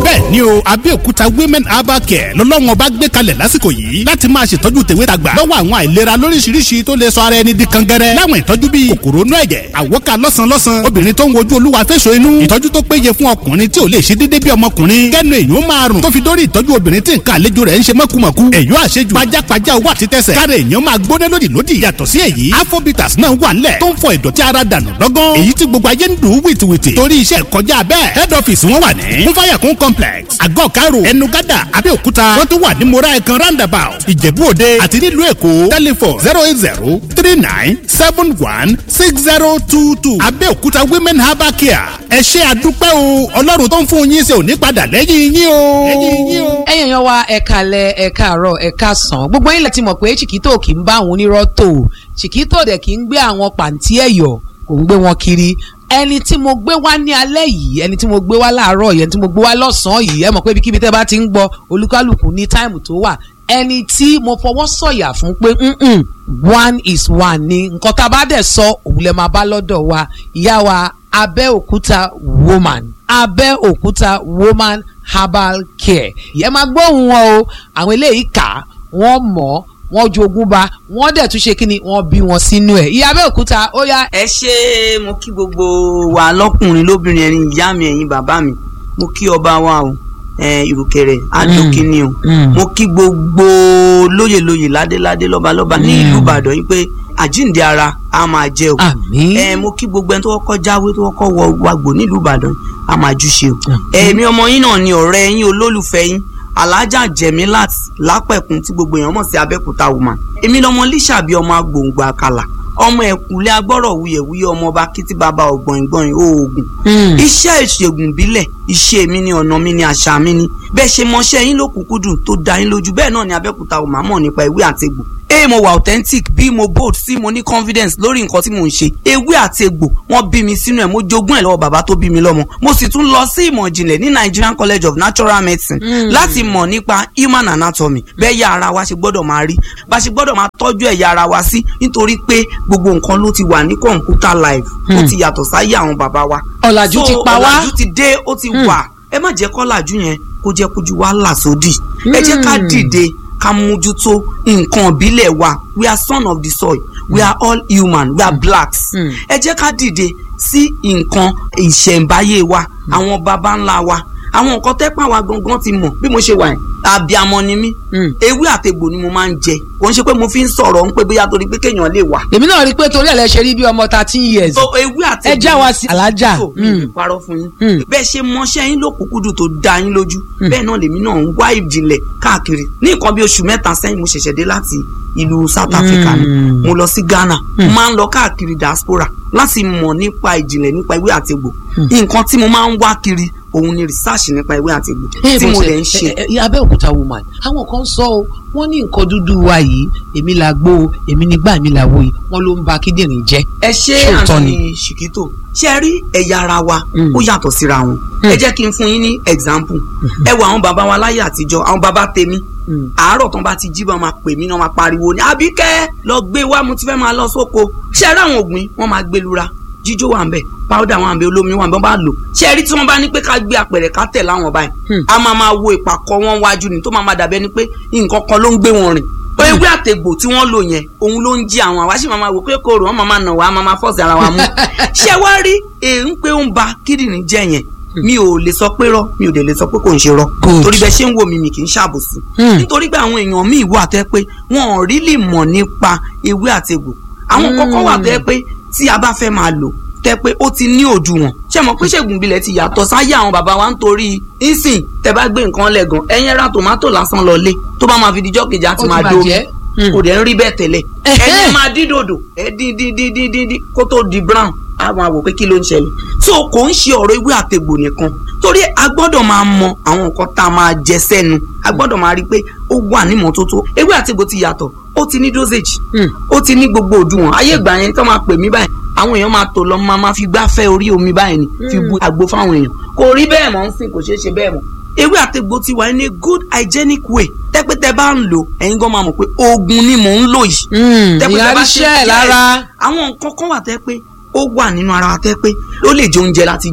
bẹ́ẹ̀ ni o Abẹ́òkúta women herbal care lọ́lọ́run ọba gbé kalẹ̀ lásìkò yìí láti máa ṣètọ́jú tèwe tàgbà lọ́wọ́ àwọn àìlera lóríṣiríṣi tó lè sọ ara ẹni di kangẹrẹ láwọn ìtọ́jú bíi kòkòrò inú ẹ̀jẹ̀ àwọ́ká lọ́sàn-lọ́sàn obìnrin tó ń wojú olúwa fẹ́sọ̀ inú ìtọ́jú tó péye fún ọkùnrin tí ò lè ṣe déédéé bí ọmọkùnrin kẹ́nu èyí ó máa rùn tó fi dórí ìtọ́jú obìnrin tí nǹkan àlejò rẹ̀ ń ṣe mọ́kùmọ̀kù èyí ó àṣejù pajápajá owó àti tẹsẹ̀ káre èèyàn máa gbóná lódì lódì yàtọ̀ sí èyí afrobitas náà wà nílẹ̀ tó ń fọ ìdọ̀tí ara dànù lọ́gán èyí tí gbogbo ayé ń dùn wìtìwìtì torí iṣẹ́ kọjá bẹ́ẹ̀ head office wọn wà ní kúnfàyàkún complex àgọ́ karo ẹnugada abẹ́òkúta wọ́n tún wà ní mora ẹ̀kan roundabout ìjẹ̀bú òde àti nílùú èkó telephone zero eight zero three nine seven one six zero two two abẹ́òkúta women herbal care ẹ ṣé àdúpẹ́ o ọlọ́run tó ń fún yín ṣe ò ní padà lẹ́yìn yín o. lẹ́yìn yín o. ẹ̀yin èèyàn wa ẹ káalẹ́ ẹ káàárọ̀ ẹ káàsán gbogbo yín lẹ ti mọ̀ pé chiquito kì í bá àwọn onírọ́ tò chiquito dẹ̀ kì í gbé àwọn pàǹtí ẹ̀yọ̀ kò ń gbé wọn kiri ẹni tí mo gbé wá ní alẹ́ yìí ẹni tí mo gbé wá láàárọ̀ yìí ẹni tí mo gbé wá lọ́sàn-án yìí ẹ mọ̀ pé ibikíbi tẹ́ bá ti ń gbọ́ olúkálùkù ní táìmù tó wà ẹni tí mo fọwọ́ sọ̀yà fún pé mm-mm, one is one ni nǹkan tá a bá dẹ̀ sọ òun lè máa bá lọ́dọ̀ wa ìyá wa Abẹ́òkúta woman Abẹ́òkúta woman herbal care ìyẹn máa gbóhùn wọn o àwọn eléyìí kà á wọ́n mọ̀ ọ́ wọ́n jogún ba wọ́n dẹ̀ tún ṣe kí ni wọ́n bí wọn sínú ẹ̀ ìyá Abẹ́òkúta ó yá. ẹ ṣe mo kí gbogbo wa lọkùnrin lóbìnrin ẹ̀yin ìyá mi ẹ̀yin bàbá mi mo kí ọba wa o ìrùkẹ̀rẹ̀ àjòkínní o mo kí gbogbo lóyèlóyè ládéládé lọ́balọ́ba ní ìlú Ìbàdàn yìí pé àjíǹde ara a máa jẹ o àmín ẹ mo kí gbogbo ẹni tó kọ́kọ́ jáwé tó kọ́kọ́ wọ wàgbò nílùú Ìbàdàn a máa júṣe o èmi ọmọ yín náà ni ọ̀rẹ́ yín olólùfẹ́ yín alájà jẹmílát lápẹ̀kún tí gbogbo èèyàn mọ̀ sí abẹ́kúta woman èmi lọmọ líṣàbí ọmọ agbòǹgbò àkàlà ọmọ ẹ̀kúnlé agbọ́rọ̀ wuyẹ̀wuyẹ̀ ọmọ ọba kìtì bàbá ọ̀gbọ̀ngbọ̀n oògùn iṣẹ́ ìṣègùn ìbílẹ̀ iṣẹ́ mi ni ọ̀nà mi ni àṣà mi ni bẹ́ẹ̀ ṣe mọṣẹ́ yín lókùnkúndùn tó dá yín lójú bẹ́ẹ̀ náà ni abẹ́kúta woman mọ̀ nípa ìwé àtegbò ee mo wà authentic bí mo bold sí mo ní confidence lórí nǹkan tí mò ń ṣe ewé àti egbò wọ́n bí mi sínú ẹ̀ mo jogún ẹ̀ lọ́wọ́ bàbá tó bí mi lọ́mọ mo sì tún lọ sí ìmọ̀ ìjìnlẹ̀ ní Nigerian College of Natural Medicine láti mọ̀ nípa human anatomy bẹ́ẹ̀ yá ara wa ṣe gbọ́dọ̀ máa rí bá ṣe gbọ́dọ̀ máa tọ́jú ẹ̀yà ara wa sí nítorí pé gbogbo nǹkan ló ti wà ní computer live ó ti yàtọ̀ sáyé àwọn bàbá wa ọ̀làjú ti pa wá ọ̀làjú ti dé ó ti wà ẹ má jẹ́ kọ́làjú yẹn kó jẹ́ kójú wa là sódì ẹ jẹ́ ká dìde ká mójútó nǹkan ìbílẹ̀ wa we are son of the soil we are all human we are blacks ẹ jẹ́ ká dìde sí nǹkan ìṣẹ̀ǹbáyé wa àwọn baba ńlá wa àwọn nǹkan tẹ́pà wa gangan ti mọ̀ bí mo ṣe wà yẹn àbíamọ ni mí ewé àtegbò ni mo máa ń jẹ kò ń ṣe pé mo fi ń sọ̀rọ̀ ń pé bóyá torí pé kéèyàn lè wà. èmi náà rí i pé torí ẹ̀ lẹ ṣe rí bí ọmọ thirteen years so ewé àtegbò ẹ já wa sí alájà so mi ò parọ́ fún yín bẹ́ẹ̀ ṣe mọṣẹ́ yín lókùnkúndùn tó dá yín lójú bẹ́ẹ̀ náà lèmi náà ń wá ìjìnlẹ̀ káàkiri ní nǹkan bí oṣù mẹ́ta sẹ́yìn mo ṣẹ̀ṣẹ̀ dé láti ìlú South Africa ni mo lọ sí Ghana máa ń lọ káàkiri diaspora láti mọ̀ nípa ìjìnlẹ̀ nípa ewé àtegbò nǹkan tí mo máa ń wá kiri òun ni research nípa ewé àtegbò tí mo lè ń ṣe. Abẹ́òkúta woman àwọn kan sọ ọ wọ́n ní nǹkan dúdú wa yìí èmi la gbó o èmi nígbà mi la wo yìí wọ́n ló ń ba kíndìnrín jẹ́. ẹ ṣe àǹtí ṣìkítò ṣe rí ẹ̀yà ara wa ó yàtọ̀ síra wọn ẹ jẹ́ kí n fún yín ní example ẹ wo àwọn bàbá wa láyé àtijọ́ àwọn bàbá tèmi àárọ̀ tán bá ti jí bá máa pè mí náà máa pariwo ní àbíkẹ́ lọ gbé wá mo ti fẹ́ máa lọ sóko ṣe rí àwọn ògbìn wọ́n máa gbé lura jíjó wà ń bẹ powder wà ń bẹ olómi wà ń bẹ wọ́n bá lò ṣe rí tí wọ́n bá ní pé ká gbé apẹ̀rẹ̀ ká tẹ̀ láwọn báyìí a máa máa wo ìpàkọ́ wọn wájú ni tó máa máa dàbẹ́ ni pé nǹkan kan ló ń gbé wọn rìn ewé àtẹ̀gbò tí wọ́n lò yẹn òun ló ń jí àwọn àwa sì máa máa wò pé kòrò wọn máa máa nà wá máa máa fọ́ọ̀sì ara wa mú ṣé wá rí èyí pé ó ń ba kíndìnrín jẹ́ yẹn mi ò lè sọ pé rọ mi ò dẹ̀ lè sọ pé kò ń ṣe rọ torí bẹ́ẹ̀ ṣe ń wò mí mi kì í ṣàbòsí nítorí pé àwọn èèyàn míì wà tẹ́ pé wọn ò rí lè mọ̀ nípa ewé àtẹ̀gbò àwọn kọ́kọ́ wà tẹ́ pé tí a bá fẹ́ máa lò tẹ́ pé ó ti ní òdiwọ̀n ṣé mọ̀ pé ṣègùn ìbílẹ̀ ti yàtọ̀ sáyé àwọn bàbá wa nítorí ìsìn tẹ́ bá gbé nǹkan lẹ́gàn ẹ̀yìn ra tòmátò lásán lọ lé tó bá máa fi dijọ́ kejì á ti máa dó kò dẹ̀ ń rí bẹ́ẹ̀ tẹ́lẹ̀ ẹ̀yìn máa dín dòdò ẹ̀ dín dín dín dín dín dín kó tó di brown àwọn àwò pé kí ló ń ṣẹlẹ̀ so kò ń ṣe ọ̀rọ̀ ewé àtegbò nìkan torí a gbọ́dọ̀ máa mọ àwọn nǹkan tá a máa jẹ sẹ́nu a gbọ́dọ̀ máa rí i pé ó wà ní mọ́tótó ewé àtegbò ti yàtọ̀ ó ti ní dosage ó ti ní gbogbo òdiwọ̀n ayé ìgbà yẹn tó máa pè mí báyìí àwọn èèyàn máa tò lọ máa máa fi gbáfẹ́ orí omi báyìí ni fi bu àgbo fáwọn èèyàn kò rí bẹ́ẹ̀ mọ́ ń sìn kò ṣeé ṣe bẹ́ẹ̀ mọ́ ewé àtegbò ti wà ní good hygienic way tẹ́pẹ́tẹ́ bá ń lò ẹ̀yin gan máa mọ̀ pé oògùn ni mò ń lò yìí. ìyá ríṣẹ́ ẹ̀ lára. àwọn nǹkan kan wà tẹ́ pé ó wà nínú ara wa tẹ́ pé ó lè jẹ oúnjẹ láti jẹ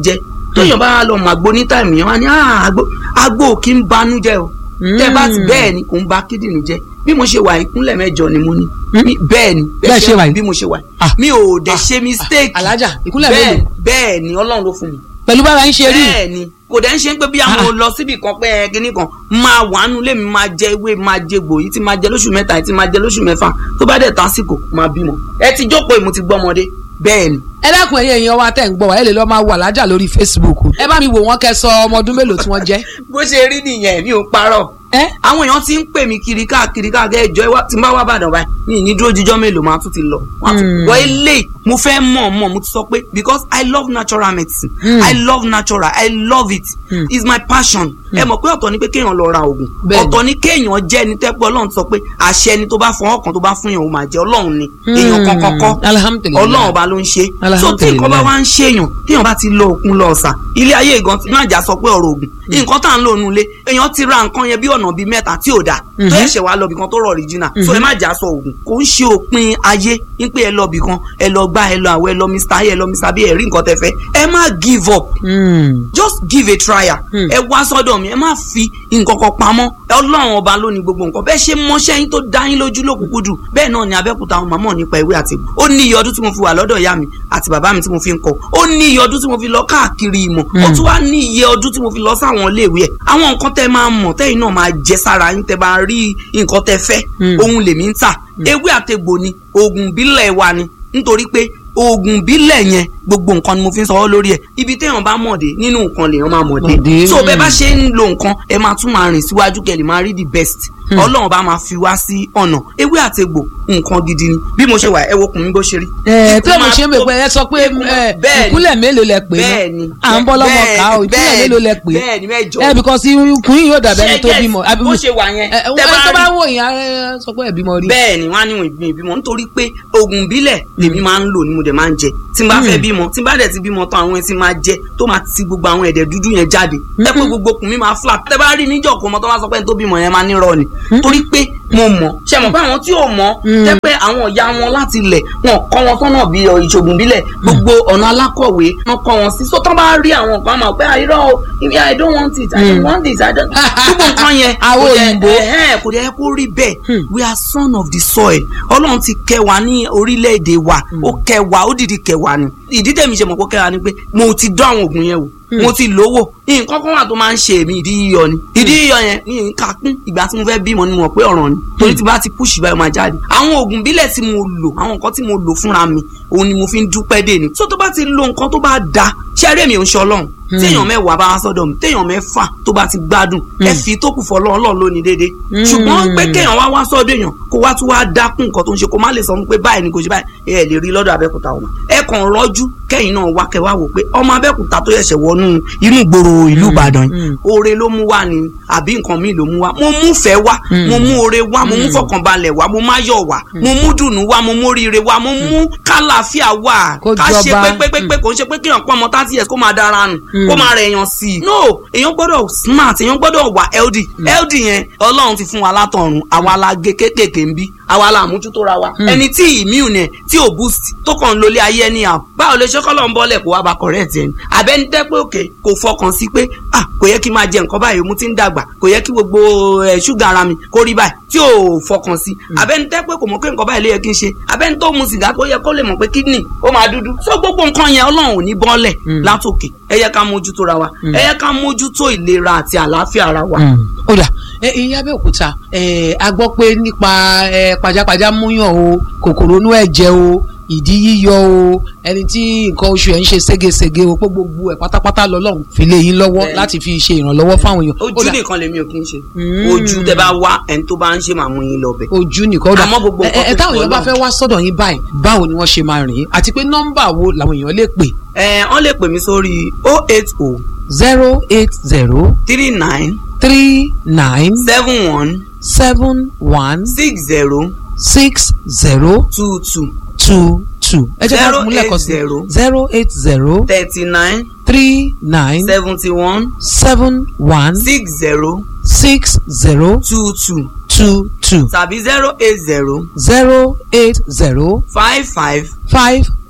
tóyàn bá lọ mọ àgbo ní táìmù yẹn wá ní "Ah, àgbo àgbo ò kí ń banú jẹ́ o tẹ́ bá ti bẹ́ẹ̀ ni kò ń ba kídìnrín jẹ́ bí mo ṣe wà ìkúnlẹ̀ mẹ́jọ ni mo ní Mi- bẹ́ẹ̀ ni Bẹ́ẹ̀ ṣe wà yìí? bí mo ṣe wà Ah. yìí mi ò dẹ̀ ṣe mistake alájà ìkúnlẹ̀ bẹ́ẹ̀ mélòó bẹ́ẹ̀ ni ọlọ́run ló fún mi pẹ̀lú bára ń ṣe rí bẹ́ẹ̀ ni kò dẹ̀ ń ṣe pé bí àwọn lọ síbi kan pé ẹ kíní kan máa wà nù lèmi máa jẹ ewé máa jẹ gbò yìí tí máa jẹ lóṣù mẹ́ta yìí tí máa jẹ lóṣù mẹ́fà tó bá dẹ̀ tásìkò máa bímọ ẹ ti jókòó ìmú ti gbọ́mọdé bẹ́ẹ̀ ni ẹ dákun ẹ̀yin èèyàn wa tẹ̀ ń gbọ́ wa ẹ lè lọ máa wà lájà lórí Facebook ẹ bá mi wò wọ́n kẹ́ sọ ọmọ ọdún mélòó tí wọ́n jẹ́ bó ṣe rí nìyẹn mi ò parọ́ ẹ àwọn èèyàn ti ń pè mí kiri káàkiri káàkiri ẹjọ́ ẹ wá tí n bá wá bàdàn báyìí mi ní dúró jíjọ́ mélòó máa tún ti lọ wọn á tún wọ ilé mo fẹ́ mọ̀ mọ̀ mo ti sọ pé because I love natural medicine Mm. I love natural I love it Mm. it's my passion ẹ mọ̀ pé ọ̀tọ̀ ni pé kéèyàn lọ ra oògùn Bẹ́ẹ̀ni. ọ̀tọ̀ ni kéèyàn jẹ́ ẹni tẹ́pẹ́ ọlọ́run sọ pé àṣẹ ẹni tó bá fọwọ́ kan tó bá fún yàn ó máa jẹ ọlọ́run ni èèyàn kankan kọ́ alhamdulilayi ọlọ́run ọba ló ń ṣe so tí Alhamdulillah. nǹkan bá wá ń ṣèyàn téèyàn bá ti lọ òkun lọ ọ̀sà ilé ayé ìgan tí má jà sọ pé ọ̀rọ̀ ògùn nǹkan tá à ń lò nulẹ̀ èèyàn ti ra nǹkan yẹn bí ọ̀nà bíi mẹ́ta tí ò dáa tó Mhm. ẹ̀ṣẹ̀ wá lọ bìkan tó rọ̀ original so ẹ má jà sọ ògùn kò ń ṣe òpin ayé ń pé ẹ lọ bìkan ẹ lọ gbá ẹ lọ àwọ ẹ lọ mr ayé ẹ lọ mr bí ẹ rí nǹkan tẹ fẹ́ ẹ má give up just give a trial Hmm. ẹ wá sọ́dọ̀ mi ẹ má fi nǹkan kan pamọ́ ọlọ́run ọba ló ní gbogbo nǹkan bẹ́ẹ̀ ṣe mọṣẹ́ yín tó dá yín lójú lókùnkúndùn bẹ́ẹ̀ náà ni abẹ́kúta àwọn màmá nípa ìwé àti ìmọ̀ ó ní iye ọdún tí mo fi wà lọ́dọ̀ ìyá mi àti bàbá mi tí mo fi ń kọ́ ó ní iye ọdún tí mo fi lọ káàkiri ìmọ̀ ó tún wá ní iye ọdún tí mo fi lọ sáwọn iléèwé ẹ̀ àwọn nǹkan tẹ́ máa mọ̀ tẹ́yìn náà máa jẹ sára yín tẹ́ bá rí nǹkan tẹ́ fẹ́ Hmm. ohun lèmi ń tà ewé àtegbò ni oògùn ìbílẹ̀ wa ni nítorí pé oògùn ìbílẹ̀ yẹn gbogbo nǹkan ni mo fi ń sọwọ́ lórí ẹ̀ ibi téèyàn bá mọ̀ dé nínú nǹkan lèèyàn máa mọ̀ dé Mọ̀ dé, so bẹ́ẹ̀ bá mm. ṣe ń lo nǹkan ẹ máa tún máa rìn síwájú kẹ́ lè máa rí the best ọlọ́run bá máa fi wá sí ọ̀nà ewé àtegbò nǹkan gidi ni bí mo ṣe wà ẹ wo kùn mí bó ṣe rí. ẹ tí Ikú mo máa ṣe ń bè tó- pé ẹ sọ pé ikú máa- ẹ, bẹ́ẹ̀ ni. ìkúnlẹ̀ mélòó lẹ pè é bẹ́ẹ̀ ni à ń bọ́ lọ́mọ bẹ́ẹ̀ ká o ni, ìkúnlẹ̀ bẹ́ẹ̀ mélòó lẹ pè é bẹ́ẹ̀ ni mẹ́jọ ẹ because ikùn yìí yóò dàbí ẹni tó Ṣé bímọ bó ṣe wà yẹn ẹ tẹ́ ẹ tó bá rí- wò yín ẹ sọ pé ẹ bímọ rí bẹ́ẹ̀ ni wọ́n á ní ìbímọ ìbímọ nítorí pé oògùn ìbílẹ̀ lèmi máa ń lò ní mo dẹ̀ máa ń jẹ tí n bá fẹ́ bímọ tí n bá dẹ̀ ti bímọ tán àwọn ẹtí máa jẹ tó máa ti gbogbo àwọn ẹ̀dẹ̀ dúdú yẹn jáde tẹ́ pé gbogbo okùn mi máa flat tẹ́ bá rí níjọ́ kó mọ tó máa sọ pé ẹni tó bímọ yẹn máa nírọ̀ ni torí pé mo mọ̀ ṣe mọ̀ pé àwọn tí ò mọ̀ tẹ́ pé àwọn ìyá wọn láti ilẹ̀ wọn kọ́ wọn sọ́nà bí ìṣògùn ìbílẹ̀ gbogbo ọ̀nà alákọ̀wé wọn kọ́ wọn sí so tán bá rí àwọn kan máa pé àìrọ̀ o I don't want it I don't want this I don't gbogbo nǹkan yẹn Àwọn kò dẹ̀- òyìnbó. ẹ̀hẹ́n, kò dẹ̀ kó rí bẹ́ẹ̀ Hmm. we are son of the soil ọlọ́run ti kẹ́ wa ní orílẹ̀-èdè wa ó kẹ́ wa ó dìdí kẹ́ wa ni ìdí tẹ̀mí ṣe mọ̀ kó kẹ́ wa ni pé mo ti dán àwọn oògùn yẹn wò mo ti lówó nǹkan kan wà tó máa ń ṣe èmi ìdí yíyọ ni ìdí yíyọ yẹn ní nǹkan kún ìgbà tí mo fẹ́ bímọ ni mo mọ̀ pé ọ̀ràn ni torí tí bá ti push báyọ̀ máa jáde àwọn oògùn bílẹ̀ tí mo lò àwọn nǹkan tí mo lò fúnra mi òun ni mo fi ń dúpẹ́ dè ní so tó bá ti lo nǹkan tó bá da ṣẹ́rí èmi ò ń ṣe ọlọ́run téèyàn mẹ́wàá bá wá sọ́dọ̀ mi téèyàn mẹ́fà tó bá ti gbádùn ẹ fi tó kù fọlọ́ ọlọ́run lónìí déédéé ṣùgbọ́n pé kéèyàn wá wá sọ́dọ̀ èèyàn kó wá tún wá dákún nǹkan tó ń ṣe kó má lè sọ pé báyìí ni kò ṣe báyìí ẹ lè rí lọ́dọ̀ abẹ́kúta ọmọ ẹ kàn rọ́jú kẹ́yìn náà wá kẹ́ wá wò pé ọmọ abẹ́kúta tó yẹ̀ṣẹ̀ wọnú inú ìgboro ìlú ìbàdàn yìí oore ló mú wá ni àbí nǹkan míì ló mú wá mo mú fẹ́ wá mo mú oore wá mo mú fọkànbalẹ̀ wá mo má yọ̀ wá mo mú dùnú wá mo mú oríire wá mo mú kálàáfíà wá Kó ká ṣe jọba. pépépépé kò ń ṣe pé kéèyàn pọ́n ọmọ thirty years kó máa dára nù kó máa rẹ̀ èèyàn sí i no èèyàn gbọ́dọ̀ smart èèyàn gbọ́dọ̀ wà healthy healthy yẹn ọlọ́run ti fún wa látọ̀run àwa la gé kéékèèké ń bí àwa la àmójútó ra wa ẹni tí immune yẹn tí ò boost tó kàn ń lólé ayé ẹni à báwo lè ṣe kọ́lọ́ ń bọ́lẹ̀ kó wá ba correct ẹni àbẹ́ni tẹ́ pé òkè kò fọkàn sí pé ah kò yẹ kí n máa jẹ nǹkan báyìí mo ti ń dàgbà kò yẹ kí gbogbo ẹ̀ ṣúgà ara mi kó rí báyìí tí ò fọkàn sí àbẹ́ni tẹ́ pé kò mọ̀ pé nǹkan báyìí ló yẹ kí n ṣe àbẹ́ni tó mu sìgá tó yẹ kó lè mọ̀ pé kidney ó máa dúdú so gbogbo nǹkan yẹn ọlọ́run ò ní bọ́lẹ̀ látòkè ẹ yẹ ká mójútó ra wa ẹ yẹ ká mójútó ìlera àti àlàáfíà ara wa. ó dà ẹ ìyá Abẹ́òkúta ẹ a gbọ́ pé nípa ẹ pajápajá múyàn o kòkòrò inú ẹ̀jẹ̀ o ìdí yíyọ o ẹni tí nǹkan oṣù ẹ̀ ń ṣe ségesège o pé gbogbo ẹ̀ pátápátá lọ́lọ́run fi lé yín lọ́wọ́ Bẹ́ẹ̀ni. láti fi ṣe ìrànlọ́wọ́ fáwọn èèyàn Ó ojú dà, nìkan lèmi ò kí ń ṣe Mm. ojú tẹ bá wá ẹni tó bá ń ṣe màmú yín lọ bẹ. ojú nìkan ó dà Àmọ́ gbogbo ẹ nǹkan ẹ tó táwọn ti èèyàn bá Ọlọ́run. fẹ́ wá sọ́dọ̀ yín báyìí báwo ni wọ́n ṣe máa rìn àti pé nọ́mbà wo làwọn èèyàn lè pè ẹ wọ́n lè pè mí sórí oh eight oh zero eight zero three nine three nine seven one seven one six zero six zero two two two two ẹ jẹ́ ká Zero mú lẹ́ẹ̀kan eight sí zero. zero eight zero thirty nine three nine seventy one seven one six zero six zero two two two two tàbí zero eight zero zero eight zero five five five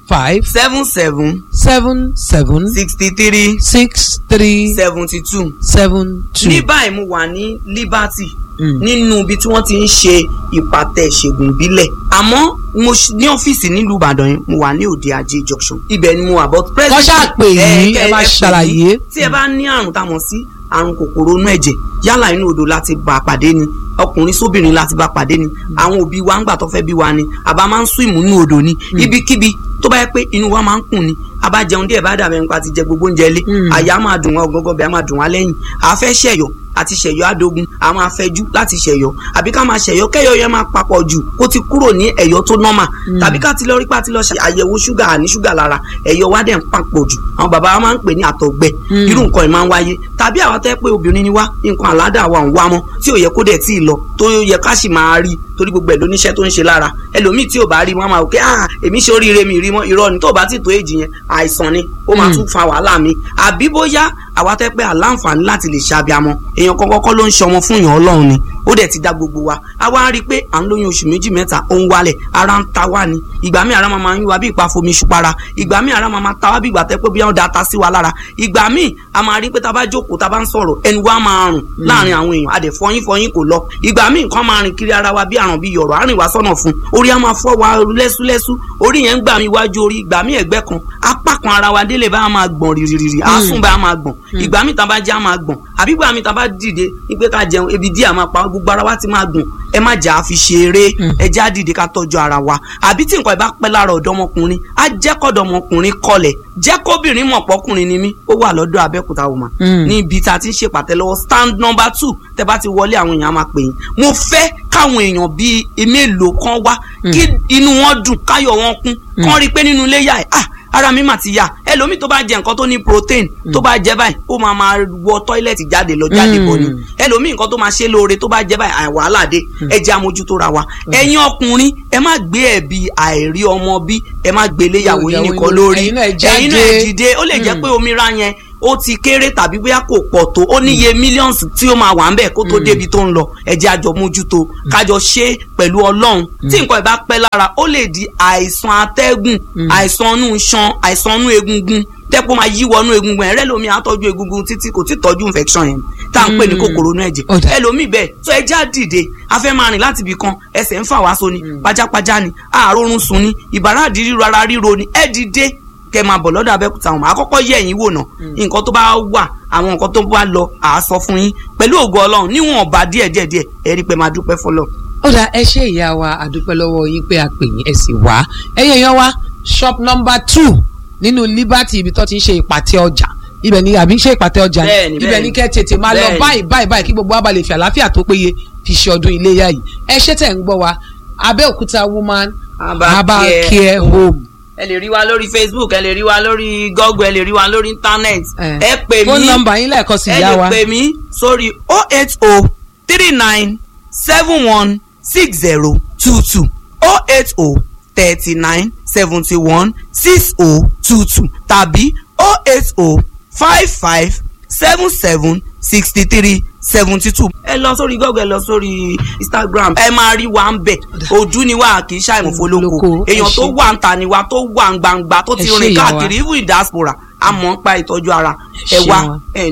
five seven seven seven seven sixty three six three seventy two. seven two. ní báyìí mo wà ní Liberty Mm. nínú ibi tí wọ́n ti ń ṣe ìpàtẹ ìṣègùn ìbílẹ̀ àmọ́ mo ṣ- ní ọ́fíìsì nílùú Ìbàdàn yẹn mo wà ní òde ajé junction ibẹ̀ ni mo wà but Kọ́ ṣáà pè yín, ẹ máa pè ṣàlàyé. yín. tí ẹ bá ní àrùn tá a mọ̀ sí àrùn kòkòrò inú ẹ̀jẹ̀ yálà inú odò láti bá a pàdé ni ọkùnrin sóbìnrin láti bá a pàdé ni àwọn òbí wa ń gbà tó fẹ́ bí wa ni àbá máa ń sún ìmúnú odò ni ibikíbi tó bá yẹ pé inú wa máa ń kùn ni a bá jẹun díẹ̀ bá dàbẹ̀ nípa ti jẹ gbogbo oúnjẹ lé Mm. àyà máa dùn wá ọgọgọ bẹ́ẹ̀ máa dùn wá lẹ́yìn a fẹ́ ṣẹ̀yọ́ àti ṣẹ̀yọ́ adogun a máa fẹ́jú láti ṣẹ̀yọ́ àbí ká máa ṣẹ̀yọ́ kẹ́yọ́ yẹn máa papọ̀ jù kó ti kúrò ní ẹ̀yọ́ tó nọ́mà tàbí ká ti lọ rí pa ti lọ ṣe àyẹ̀wò ṣúgà àní ṣúgà lára ẹ̀yọ́ wa dẹ̀ ń papọ̀ jù àwọn bàbá wa máa ń pè ní àtọ̀gbẹ Mm. irú nǹkan ẹ̀ máa ń wáyé tàbí àwọn tẹ́ pé obìnrin ni wá nǹkan àládà wa ń wá mọ́ tí ò yẹ kó dẹ̀ tí ì lọ tó yẹ ká sì máa rí torí gbogbo ẹ̀ lóníṣẹ́ tó ń ṣe lára ẹlòmíì tí ò bá rí wọn máa wò pé ah èmi ṣe oríire mi rí mọ́ irọ́ ni tó bá ti tó èjì yẹn àìsàn ni ó máa Mm. tún fa wàhálà mi àbí bóyá àwa tẹ́ pé àláǹfààní láti lè ṣe abiyamọ èèyàn kan kọ́kọ́ ló ń ṣe ọmọ fún èèyàn ọlọ́run ni ó dẹ̀ ti dá gbogbo wa a wá rí i pé à ń lóyún oṣù méjì mẹ́ta ó ń wálẹ̀ ara ń ta wá ni ìgbà míì ara máa máa ń yún wa bí ìpa fomi ṣupara ìgbà míì ara máa máa ta wá bí ìgbà tẹ́ pé bí wọ́n da ta sí wa lára ìgbà míì a máa rí i pé tá a bá jókòó tá a bá ń sọ̀rọ̀ ẹnu wa máa rùn láàrin àwọn èèyàn a dẹ̀ fọyín fọyín kò lọ ìgbà míì nǹkan máa rìn kiri ara wa bí àrùn bí yọ̀rọ̀ àrìn wa sọ́nà fún orí a máa fọ́ wa lẹ́súlẹ́sú orí yẹn ń gbà mí wájú orí ìgbà míì ẹ̀gbẹ́ kan apá kan ara wa délé bá a máa gbọ̀n rìrìrì àásùn bá a máa gbọ̀n ìgbà míì tá a bá jẹ́ a máa gbọ̀n àbí ìgbà míì tá a bá dìde wípé ká jẹun ebi díẹ̀ a máa pa gbogbo ara wa ti máa gbọ̀n ẹ má jà á fi ṣeré ẹ jẹ́ á dìde ká tọ́jú ara wa àbí tí nǹkan ìbá pẹ́ lára ọ̀dọ́mọkùnrin á jẹ́ kọ́dọ̀mọkùnrin kọlẹ̀ jẹ́ kóbìnrin mọ̀ pọ́kùnrin ni mí ó wà lọ́dọ̀ Abẹ́òkúta woman Mm. ní ibi tá a ti ń ṣèpàtẹ lọ́wọ́ stand number two tẹ bá ti wọlé àwọn èèyàn á máa pè yín mo fẹ́ káwọn èèyàn bíi mélòó kan wá kí inú wọn dùn káyọ̀ wọn kún kán rí i pé nínú ilé yà ẹ̀ ah ara mi mà ti yà ẹlòmíì tó bá jẹ nǹkan tó ní protein tó bá jẹ báyìí ó máa máa wọ tọ́ílẹ̀tì jáde lọ jáde bọ̀ ni Mm. ẹlòmíì nǹkan tó máa ṣe lóore tó bá jẹ báyìí àì wàhálà dé ẹ jẹ́ amójútó ra wa ẹ̀yin ọkùnrin ẹ má gbé ẹ̀bi àìrí ọmọ bí ẹ má gbé léyàwó yín Ìyàwó nìkan yín- lórí ẹ̀yin náà ẹ jáde. ẹ̀yin náà ẹ dìde ó lè jẹ́ Mm. pé omira yẹn ó ti kéré tàbí bóyá kò pọ̀ tó ó níye millions tí ó máa wà ń bẹ̀ kó tó débi tó ń lọ ẹ jẹ́ àjọ mójútó kájọ ṣe é pẹ̀lú ọlọ́run tí nǹkan ìbá pẹ́ lára ó lè di àìsàn atẹ́gùn àìsàn inú iṣan àìsàn inú egungun tẹ́pọ̀ máa yí wọnú egungun ẹ̀ rẹ́lòmíì á tọ́jú egungun títí kò tí tọ́jú infection yẹn tá à ń pè ní Mm. kòkòrò inú ẹ̀jẹ̀ Ó dà. ẹlòmíì bẹ́ẹ̀ tó ẹ já dìde a fẹ́ máa rìn láti ibì kan ẹsẹ̀ ń fà wá so ni pajápajá ni àárọ̀run sùn ni ìbàrá àdírí ara ríro ni ẹ dìde kẹ máa bọ̀ lọ́dọ̀ abẹ́kúta wọn àkọ́kọ́ yẹ ẹ̀yìn wò náà nǹkan tó bá wà àwọn nǹkan tó bá lọ à á sọ fún yín pẹ̀lú ògo ọlọ́run níwọ̀n ọba díẹ̀ díẹ̀ díẹ̀ ẹ rí i pé máa dúpẹ́ fọlọ́. ó dà ẹ ṣe ìyá wa àdúpẹ́ lọ́wọ́ yín pé a pè yín ẹ sì wá ẹ̀yẹ̀ yan wa shop number two nínú Liberty ibi tó ti ń ṣe ìpàtẹ ọjà ibẹ̀ ni àbí ṣe ìpàtẹ ọjà ni? Bẹ́ẹ̀ni, ibẹ̀ bẹ́ẹ̀ni. ni kẹ́ tètè máa lọ Bẹ́ẹ̀ni. báyìí báyìí báyìí kí gbogbo wa bá lè fi àlàáfíà tó péye fi ṣe ọdún iléyà yìí ẹ ṣé tẹ̀ ń gbọ́ wa Abẹ́òkúta woman Herbal herbal Care care home ẹ lè rí wa lórí facebook ẹ lè rí wa lórí google ẹ lè rí wa lórí internet Eh. ẹ pè mí fóònù nọ́mbà yín lẹ́ẹ̀kan sí ẹ ìyá lè wa pè mí sórí oh eight oh three nine seven one six zero two two oh eight oh thirty nine seventy one six oh two two tàbí oh eight oh five five seven seven sixty three seventy two. ẹ lọ sórí google ẹ lọ sórí instagram ẹ máa rí wa ń bẹ ojú ni wa kì í ṣàìmọ̀fólókò Olóko, ẹ èèyàn tó ṣé. wà ń ta ni wa tó wà ń gbangba tó Ẹ ti ṣé rìn ìyá wa. káàkiri even in diaspora a mọ̀ ń pa ìtọ́jú ara Ẹ ẹ ṣé wá wa. ẹ